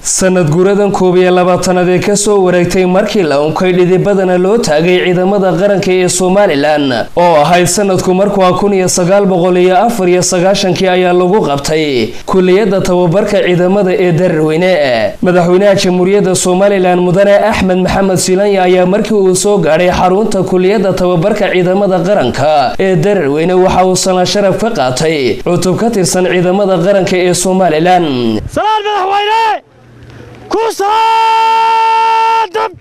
sanad guuradan koob iyo labaatanaad ee kasoo wareegtay markii la unkay dhidibadana loo taagay ciidamada qaranka ee somalilan oo ahayd sanadku markuwa kun iyo sagaal boqol iyo afar iyo sagaashankii ayaa lagu qabtay kuliyadda tababarka ciidamada ee dararweyne madaxweynaha jamhuuriyadda somalilan mudane axmed maxamed silanya ayaa markii uu soo gaadhay xarunta kuliyadda tababarka ciidamada qaranka ee dararweyne waxa uu salaan sharaf ka qaatay cutub ka tirsan ciidamada qaranka ee somalilan salaan madaxweyne ku saadab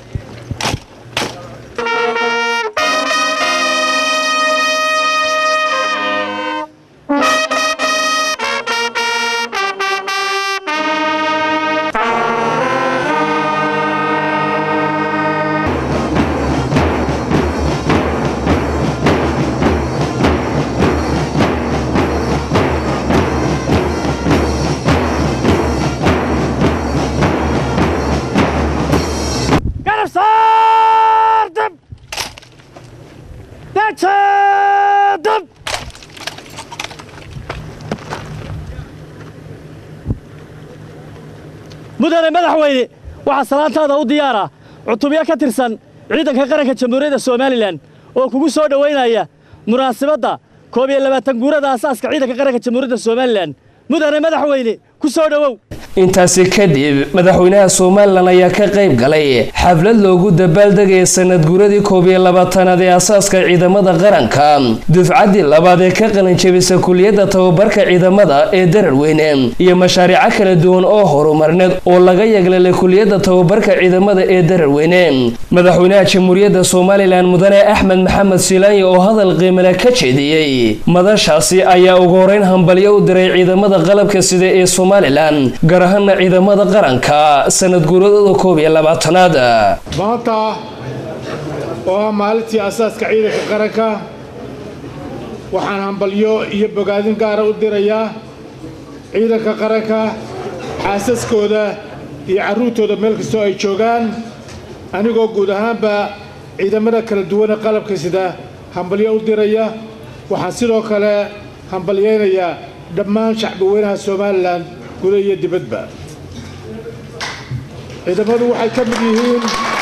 garab saardab dajadab mudane madaxweyne waxaa salaantaada u diyaara cutubyo ka tirsan ciidanka qaranka jamhuuriyadda somalilan oo kugu soo dhowaynaya munaasabadda koob iyo labaatan guurada asaaska ciidanka qaranka jamhuuriyadda somalilan mudane madaxweyne ku soo dhowow intaasi kadib madaxweynaha somalilan ayaa ka qayb galay xaflad loogu dabaaldegaya sanad guuradii koob iyo labaatanaad ee asaaska ciidamada qaranka dufcaddii labaad ee ka qalinjabisa kuliyadda tababarka ciidamada ee dararweyne iyo mashaariico kala duwan oo horumarneed oo laga yaglalay kuliyadda tababarka ciidamada ee dararweyne madaxweynaha jamhuuriyadda somalilan mudane axmed maxamed silaanya oo hadal qiimale ka jeediyey madashaasi ayaa ugu horeyn hambalyo u diray ciidamada qalabka sida ee somalilan gaar ahaana ciidamada qaranka sanad guuradooda koob iyo labaatanaad maanta oo ah maalintii asaaska ciidanka qaranka waxaan hambalyo iyo bogaadin gaara u dirayaa ciidanka qaranka xaasaskooda iyo carruurtooda meel kastoo ay joogaan anigoo guud ahaanba ciidamada kala duwane qalabka sida hambalyo u diraya waxaan sidoo kale hambalyaynayaa dhammaan shacbi weynaha somalilan guda iyo dibadba ciidamadu waxay ka mid yihiin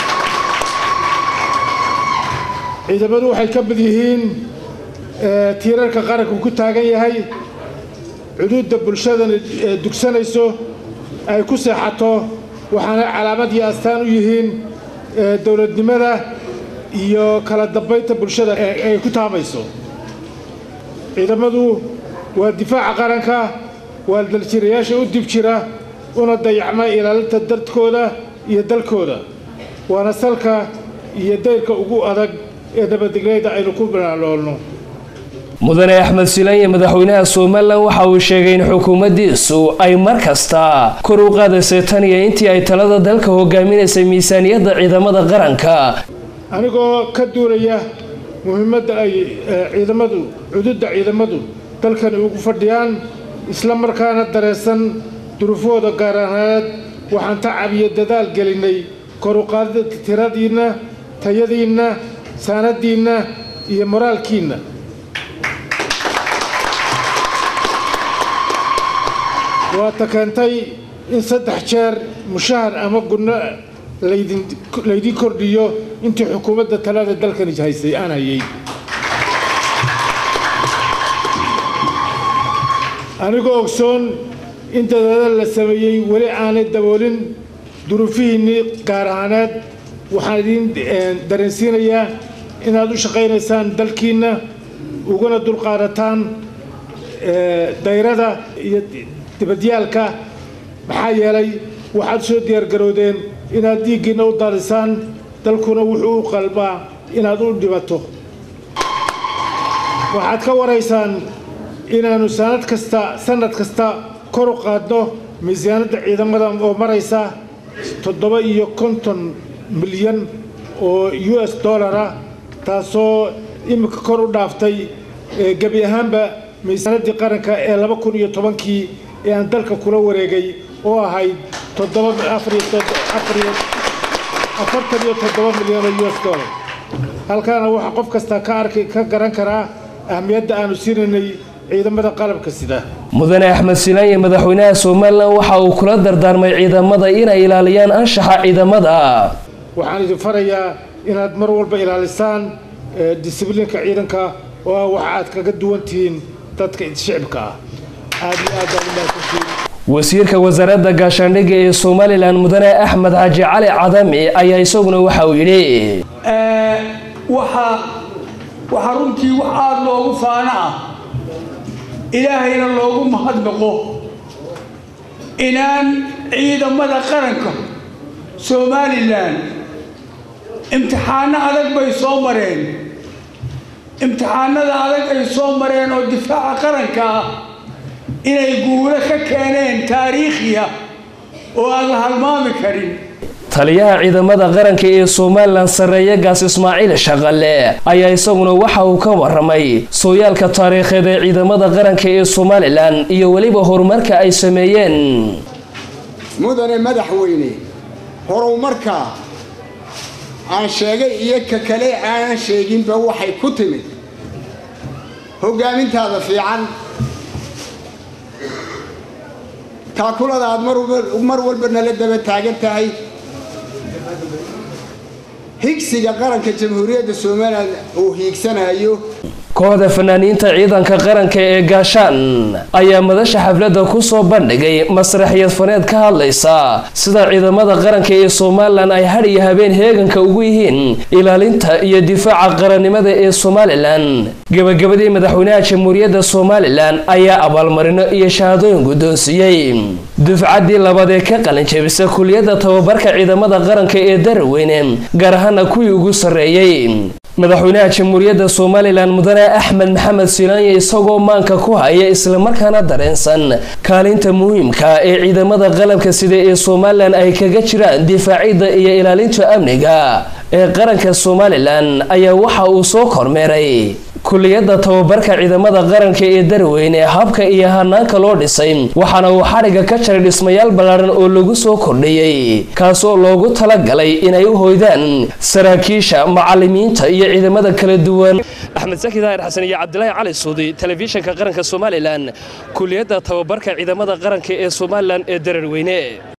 ciidamadu waxay ka mid yihiin tiirarka qaranku ku taagan yahay cuduudda bulshadana dugsanayso ay ku seexato waxaana calaamad iyo astaan u yihiin dowladnimada iyo kala dambaynta bulshada ay ku taamayso ciidamadu waa difaaca qaranka waa daljirayaasha u dib jira una dayacma ilaalinta dadkooda iyo dalkooda waana salka iyo dayrka ugu adag ee nabadgelyada aynu ku banaaloolno mudane axmed silanya madaxweynaha somalilan waxa uu sheegay in xukuumaddiisu ay mar kasta kor u qaadaysay tan iyo intii ay talada dalka hogaaminaysay miisaaniyadda ciidamada qaranka anigoo ka duulaya muhiimadda ay ciidamadu cududda ciidamadu dalkani ugu fadhiyaan isla markaana dareensan duruufahooda gaar ahaaneed waxaan tacab iyo dadaal gelinnay kor u qaadida tiradiinna tayadiinna saanadiinna iyo moraalkiinna waata keentay in saddex jeer mushahar ama gunno laydin kordhiyo intii xukuumadda talada dalkani haysay aan hayay anigoo ogsoon in dadaadal la sameeyey weli aanay daboolin duruufihiinnii gaar ahaaneed waxaan idiin dareensiinayaa inaad u shaqaynaysaan dalkiinna uguna dulqaadataan dayrada iyo dibadyaalka maxaa yeelay waxaad soo diyaargaroodeen inaad diiggiinna u daadisaan dalkuna wuxuu u qalbaa inaad u dhibato waxaad ka waraysaan inaannu sanad kasta sannad kasta kor u qaadno miisaanadda ciidamada oo maraysa toddoba iyo konton milyan oo u s dollara taasoo iminka kor u dhaaftay gebi ahaanba miisaanaddii qaranka ee laba kun iyo tobankii ee aan dalka kula wareegay oo ahayd afartan iyo toddoba milyan oo u s dollar halkaana waxaa qof kasta ka arki ka garan karaa ahmiyadda aanu siinaynay ciidamada qalabka sida mudane axmed silaanye madaxweynaha somalilan waxa uu kula dardaarmay ciidamada inay ilaaliyaan anshaxa ciidamada waxaan idin farayaa inaad mar walba ilaalisaan disibliinka ciidanka oo ah waxa aad kaga duwan tihiin dadka shicibka ah aad iyo aad baan u mahadsantihiin wasiirka wasaaradda gaashaandhigga ee somalilan mudane axmed xaaji cali cadami ayaa isaguna waxa uu yidhi waxaa waxaa runtii wax aada loogu faano ah ilaahayna loogu mahadnaqo inaan ciidamada qaranka somalilan imtixaano adag bay soo mareen imtixaanada adag ay soo mareen oo difaaca qaranka ah inay guulo ka keeneen taariikhiya oo aan la halmaami karin taliyaha ciidamada qaranka ee somalilan sarreeye gaas ismaaciil shaqale ayaa isaguna waxa uu ka waramay sooyaalka taariikheed ee ciidamada qaranka ee somalilan iyo weliba horumarka ay sameeyeen mudane madaxweyne horumarka aan sheegay iyo ka kale aanan sheeginba waxay ku timid hoggaamintaada fiican taakulada aad mar walba nala daba taagan tahay higsiga qaranka jamhuuriyadda somalilan uu hiigsanayo kooxda fanaaniinta ciidanka qaranka ee gaashaan ayaa madasha xafladda ku soo bandhigay masraxiyad faneed ka hadlaysa sida ciidamada qaranka ee somalilan ay had iyo habeen heeganka ugu yihiin ilaalinta iyo difaaca qarannimada ee somalilan gebagabadii madaxweynaha jamhuuriyadda somalilan ayaa abaalmarino iyo shahaadooyin guddoonsiiyey dufcaddii labaad ee ka qalinjabisa kuliyadda tababarka ciidamada qaranka ee daraweyne gaar ahaana kuwii ugu sarreeyey madaxweynaha jamhuuriyadda somalilan mudane axmed maxamed silaanye isagoo maanka ku haya islamarkaana dareensan kaalinta muhiimka ee ciidamada qalabka sida ee somalilan ay kaga jiraan difaacidda iyo ilaalinta amniga ee qaranka somalilan ayaa waxa uu soo kormeeray kuliyadda tababarka ciidamada qaranka ee darweyne habka iyo hanaanka loo dhisay waxaana uu xadhigga ka jaray dhismayaal ballaaran oo lagu soo kordhiyey kaasoo loogu talagalay inay u hoydaan saraakiisha macalimiinta iyo ciidamada kala duwan axmed saki daahir xasan iyo cabdilaahi cali suudi telefishinka qaranka somalilan kuliyadda tababarka ciidamada qaranka ee somalilan ee dararweyne